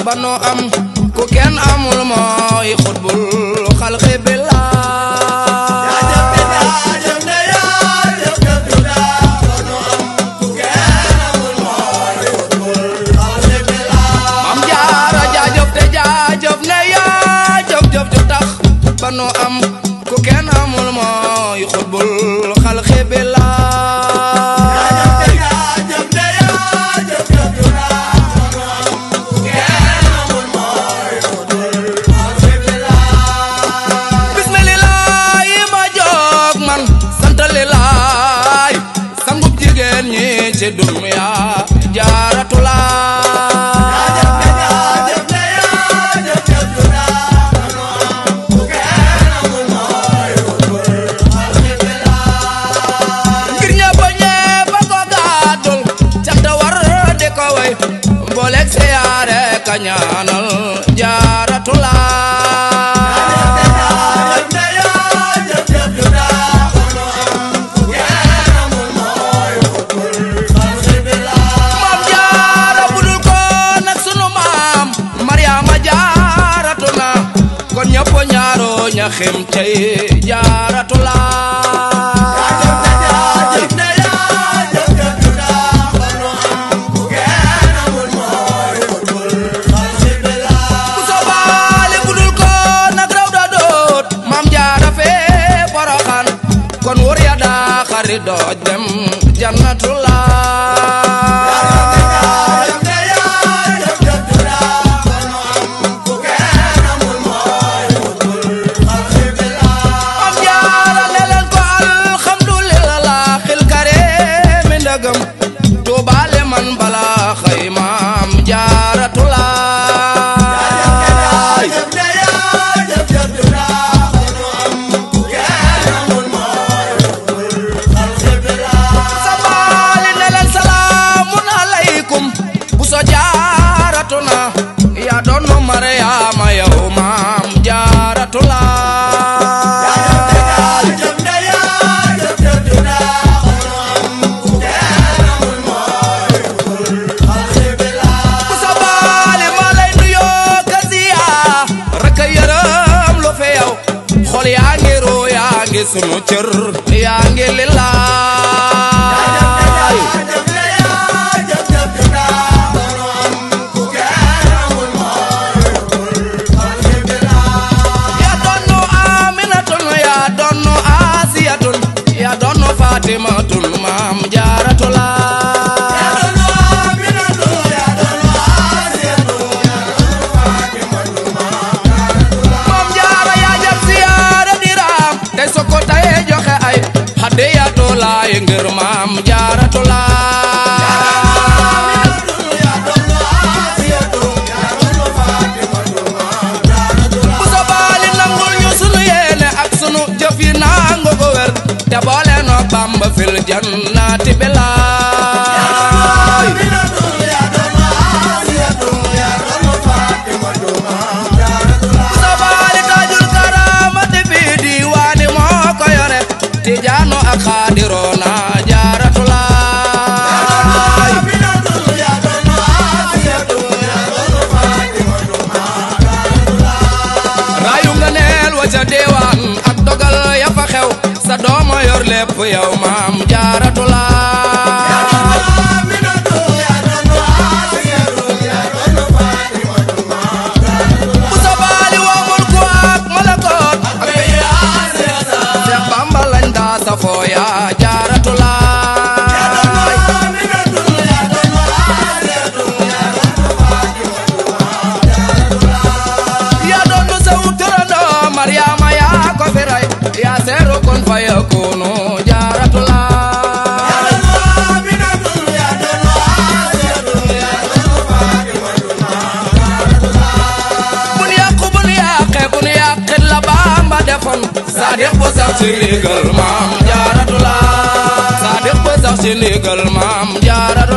ba nu am ku kenn amul mooy xutbul xalqi billah am jaara jaajëf te jaajëf ne yaa jëf jëf ju tax ba nu am ku kenn amul mooy xutbul xalqi billah bismillah ma jóg man sant lilaay sangub jigéen ñi ci dunya jaaratulaay ngir ñëpp ñëpp ko gàddul cant war di ko way booleeg siyaare ka ñaanal jaaratulaay maam jaara budul ko nag sunu maam Mariama jaaratu na kon ñëpp ñaaro ña xem cey jaaratu laay bu sobaale budul ko nag raw da doot maam jaara fee poroxaan kon wër ya daa xari dooj dem jannatu laay am jaara ne leen ko alhamdulillah xil kare mi ndëgëm tuubaale man bala xëy maam jaaratu laay sabaali ne leen salaamun aleykum bu so jaaratu na yaa doon nu Mariyaama yow maam jaaratu laay bu sabaali ma lay nuyoo kasiya rek a yërëm lu fi yow xol yaa ngi roo yaa ngi sunu cër yaa ngi lillaay yaa doonu aminatun yaa doonu asiyatun yaa doonu fatimatun maam jaaratulaay maam jaara yaa jab siyaara diraam tey soko taye joxe ay hadiyatu laay ngir maam jaaratulaay bu sobaali nangul ñu sunu yéene ak sunu jëf yi nangu ko wér te boole no bamba fil jannati bilaay bu sobaali taajul karaamati bi diwaani moo ko yore tijaano ak xaadiroo na jaaratulaay rayu nga neel wa ca deewaan ak dogal ya fa xew sa dooma yor lépp yow maam jaaratulaay bu sobaali woo mulku ak malakoot ak Seex Bamba lañ daa safoo yaa jaaratulaay yaa doon nu sew turandoo Mariama yaa ko fi rey yaa seeru kon fa yakunu jaaratulaay bun yàqu bun yàqe bun yàqit la Bamba defoon Saadiq bu sax ci ndigal maam jaaratulaay Saadiq bu sax ci ndigal maam jaaratulaay